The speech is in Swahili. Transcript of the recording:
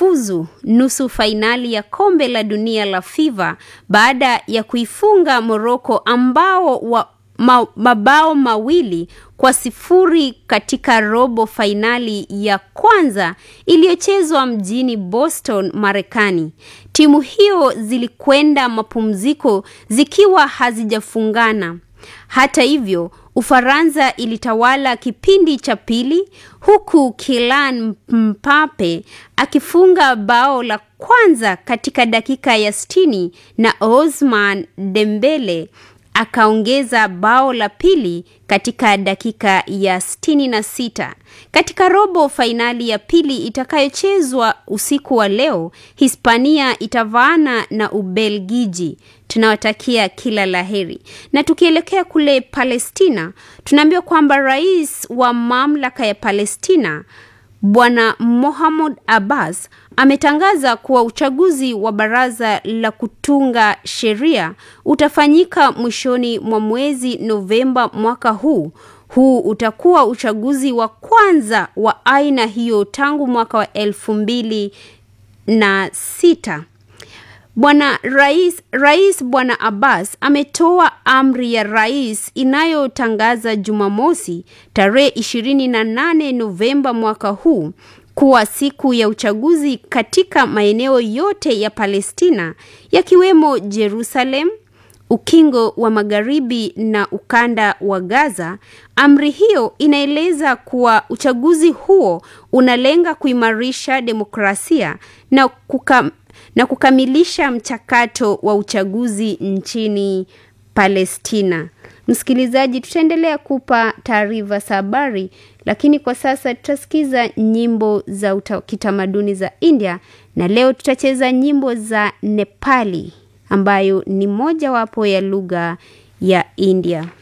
imefuzu nusu fainali ya kombe la dunia la FIFA baada ya kuifunga Morocco ambao wa ma, mabao mawili kwa sifuri katika robo fainali ya kwanza iliyochezwa mjini Boston, Marekani. Timu hiyo zilikwenda mapumziko zikiwa hazijafungana. Hata hivyo, Ufaransa ilitawala kipindi cha pili huku Kylian Mbappe akifunga bao la kwanza katika dakika ya sitini na Ousmane Dembele akaongeza bao la pili katika dakika ya sitini na sita. Katika robo fainali ya pili itakayochezwa usiku wa leo, Hispania itavaana na Ubelgiji. Tunawatakia kila laheri. Na tukielekea kule Palestina, tunaambiwa kwamba rais wa mamlaka ya Palestina Bwana Mohammed Abbas ametangaza kuwa uchaguzi wa baraza la kutunga sheria utafanyika mwishoni mwa mwezi Novemba mwaka huu. Huu utakuwa uchaguzi wa kwanza wa aina hiyo tangu mwaka wa elfu mbili na sita. Bwana rais, rais Bwana Abbas ametoa amri ya rais inayotangaza Jumamosi tarehe 28 Novemba mwaka huu kuwa siku ya uchaguzi katika maeneo yote ya Palestina yakiwemo Jerusalem, ukingo wa magharibi na ukanda wa Gaza. Amri hiyo inaeleza kuwa uchaguzi huo unalenga kuimarisha demokrasia na kuka, na kukamilisha mchakato wa uchaguzi nchini Palestina. Msikilizaji, tutaendelea kupa taarifa za habari, lakini kwa sasa tutasikiza nyimbo za kitamaduni za India, na leo tutacheza nyimbo za Nepali ambayo ni mojawapo ya lugha ya India.